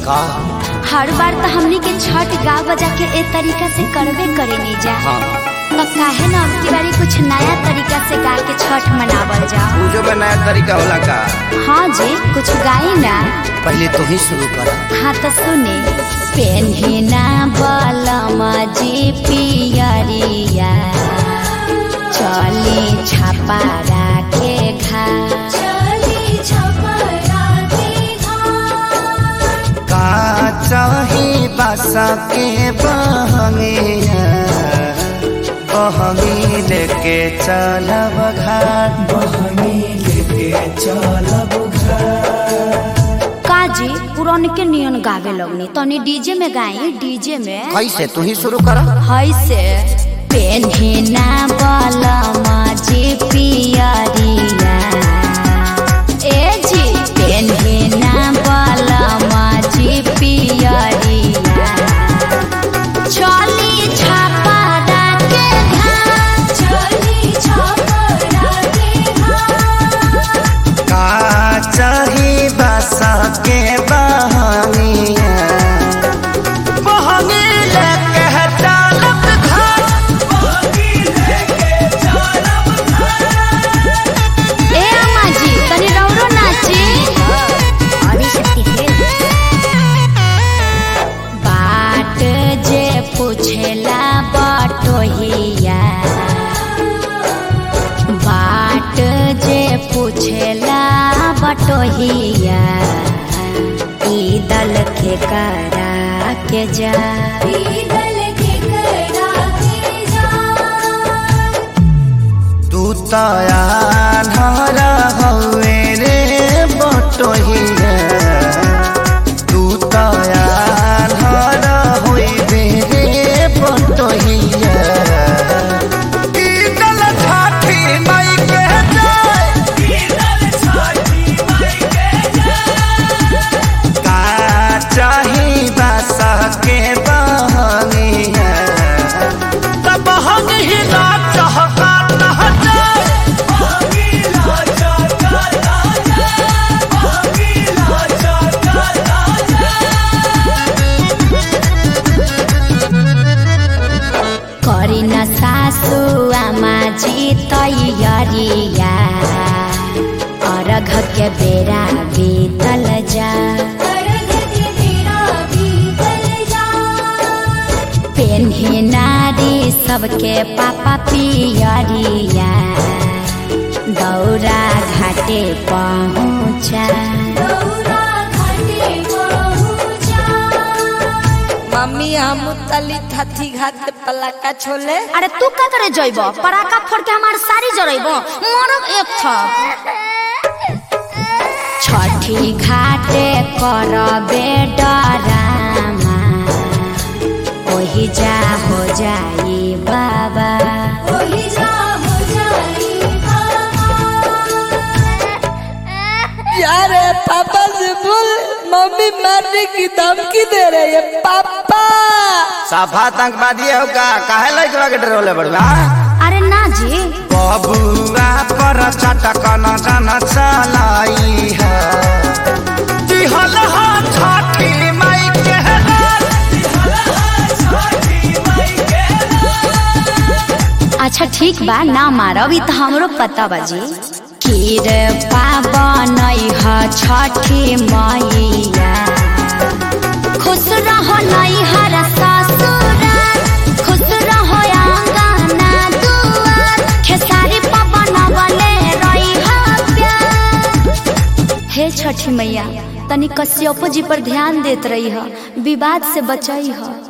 का हर बार तो हमनी के छठ गा बजा के ए तरीका से करबे करे नहीं जा हाँ तो काहे ना अब की बारी कुछ नया तरीका से गा के छठ मनावल जा पूजो में नया तरीका होला का हाँ जी कुछ गाई ना पहले तू ही शुरू कर हाँ तो सुने पेन्हिना बलमा जी पियरिया चली छापा राखे घा का चाही बासा के बहंगिया बहंगी लेके चलब घाट काजी पुरान के नियन गावे लगनी तनी डीजे में गाई डीजे में कैसे तू ही शुरू कर है से पेन्हिना बलमा जी पियरिया ए जी पेन्हिना बलमा जी पियरिया चली छापा डाके घाट चली छापा डाके घाट का चाही बासा के बहंगिया बहंगी लेके चलब घाट ए अम्मा जी तनी रौरो नाची बाट जे पूछेला बटोहिया बाट जे पूछेला बटोहिया ई दल के करा के जा तू तयार हवे रे बटोहिया तू तयार होइबे रे बटोहिया ई दल ठाठी माई के जाय का चाही बासा के बहनिया तब हम ही ना चाहता ना जाए करी न सासु आमा जी तैयारिया अर्घ के बेरा बीतल जा पेन्ही नारी सबके पापा पियरिया दौरा घाटे पहुँचा मम्मी हम तली थथी घाट पे पलाका छोले अरे तू का करे जइब पराका फोड़ के हमार सारी जरइब मरब एक था छठी घाटे करबे डरामा ओही जा हो जाई बाबा यार पापा से बोल मम्मी मारने की धमकी दे रही है पापा साफा आतंकवादी हो का काहे लइकवा के डरोले बड़वा अरे ना जी बबुआ पर चटक न जन चलाई है दिहल हा छठी माई के अच्छा ठीक बा ना मारब ई तो हमरो पता बाजी खीर पावन ह छठी मैया खुश रहो नैहर ससुराल खुश रहो आंगना दुआर खेसारी पवन बले रही प्यार हे छठी मैया तनी कश्यपो जी पर ध्यान देत रही ह विवाद से बचई ह